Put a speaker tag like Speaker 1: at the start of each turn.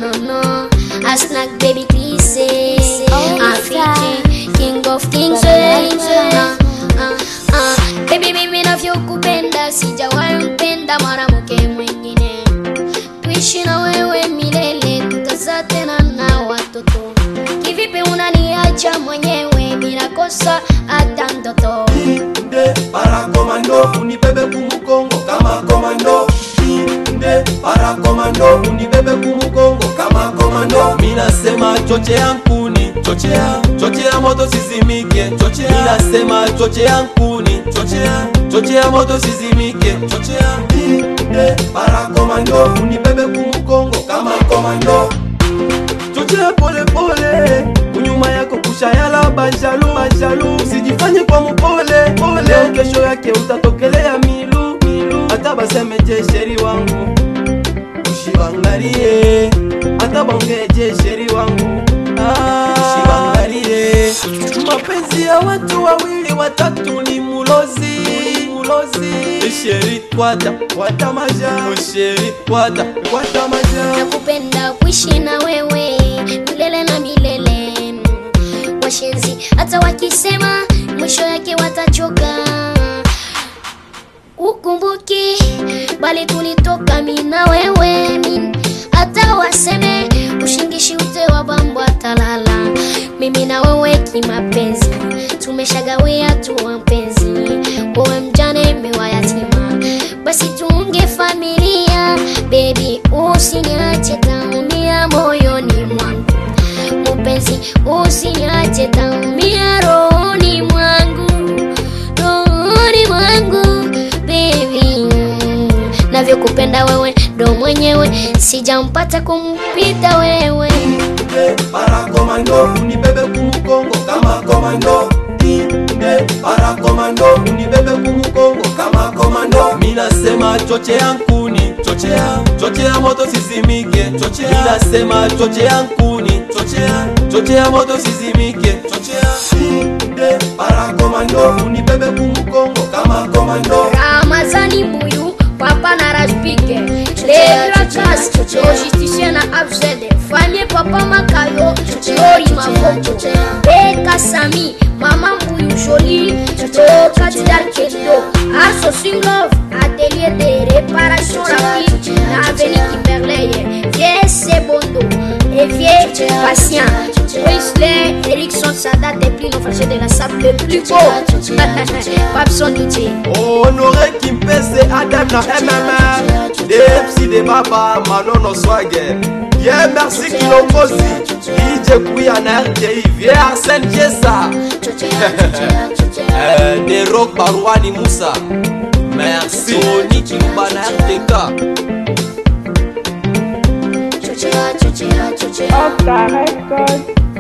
Speaker 1: no no. A snack baby Chrissy.
Speaker 2: Oh,
Speaker 1: A
Speaker 2: Lisa.
Speaker 1: Fiji, king of kings.
Speaker 2: Baba,
Speaker 1: Ah, ah, ah. Baby mimi navyokupenda sijawahi mpenda mwanamke mwingine. Tuishi na wewe milele, tutazaa tena na watoto. Kivipi unaniacha mwenyewe bila kosa hata ndoto?
Speaker 3: Inde para komando unibebe kumukongo kama komando Inde para komando unibebe kumukongo kama komando Minasema chochea nkuni chochea chochea moto sizimike chochea Minasema chochea nkuni chochea chochea moto sizimike chochea Inde para komando unibebe kumukongo kama komando chochea pole pole kunyuma yako kushayala banjalu banjalu usijifanye kwa mupole pole Leo kesho yake utatokelea milu milu hata baseme je sheri wangu ushibangalie hata bongeje sheri wangu Ah, ushibangalie mapenzi ya watu wawili watatu ni mulozi mulozi sheri kwata kwata maja sheri kwata kwata maja
Speaker 1: nakupenda kuishi na wewe milele na milele washenzi hata wakisema mwisho yake watachoka ukumbuki bali tulitoka mi na wewe mi hata waseme ushingishi ute wa bambwa talala mimi na wewe kimapenzi tumeshagawia tuwa mpenzi wewe mjane mewa yatima basi tuunge familia bebi usiniache taumia moyoni mwangu mupenzi usiniache taumia rohoni mwangu rohoni mwangu bebi navyokupenda wewe ndo mwenyewe sijampata kumpita wewe
Speaker 3: Inde para komando unibebe kumukongo kama komando Inde para komando unibebe kumukongo kama komando Minasema chochea nkuni chochea chochea moto sizimike chochea Minasema chochea nkuni chochea chochea moto sizimike chochea Inde para komando unibebe kumukongo kama komando
Speaker 1: ramazani mbuyu papa na raspike legratas logisticien na abzede famie papa makayo lori mavoto beka sami mama mbuyu joli tokatidarkedo asosilov atelier de réparation rapide na aveni kimberleye vie sebondo et vie patient Wesley, Erickson, Sadat et plus nos frères de la sable le plus beau. Papson DJ.
Speaker 3: Honoré Kimpese Adam na MMR DMC de Baba Manono Swagger Yeah merci Kilongozi DJ Kuya na RTI Vieux Arsène Jessa euh, De Rock Barouani Moussa Merci Tony Kiluba na RTK
Speaker 2: Oscar Records.